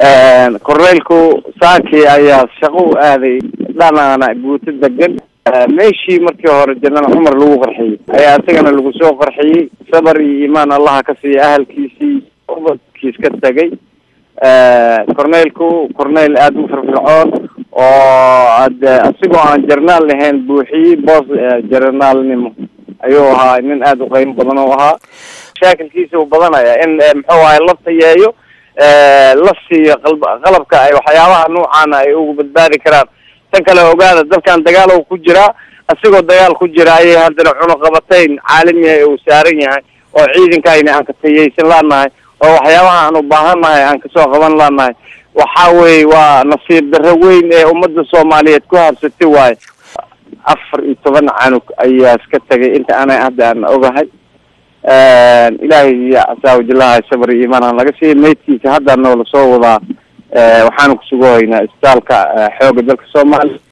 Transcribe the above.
korneylku saaki ayaa shaqo u aaday dhanaana guuto degan meeshii markii hore janal cumar lagu qarxiyey ayaa isagana lagu soo qarxiyey sabar iyo iimaan allaha ka siiya ahalkiisii ubadkiis ka tegay corneylku corneyl aada u firfircoon oo ade asigoo aan jarnaal lahayn buuxiyey boos jarnaalnimo ayuu ahaa nin aada u qeymo badan oo ahaa mashaakilkiisa u badanaya in muxuu ahay la tayeeyo la siiyo qalb qalabka ay waxyaabaha noocaana ay ugu badbaadi karaan tan kale ogaada dalkan dagaal oo ku jiraa asigoo dagaal ku jira ayay haddana cunuqabatayn caalamiha uu saaran yahay oo ciidankayna aan ka tayeysan laanahay oo waxyaabaha aan u baahannahay aan kasoo qaban laanahay waxa weeye waa nasiib darro weyn ee ummadda soomaaliyeed ku habsatay waayo afar iyo toban canug ayaa iska tagay inta ana hadda aan ogahay ilaahay iyo casaawajilaha sabr iyo iimaan aan laga siiya maydkiisa hadda noola soo wadaa waxaanu kusugahaynaa isbitaalka xooga dalka soomaaliya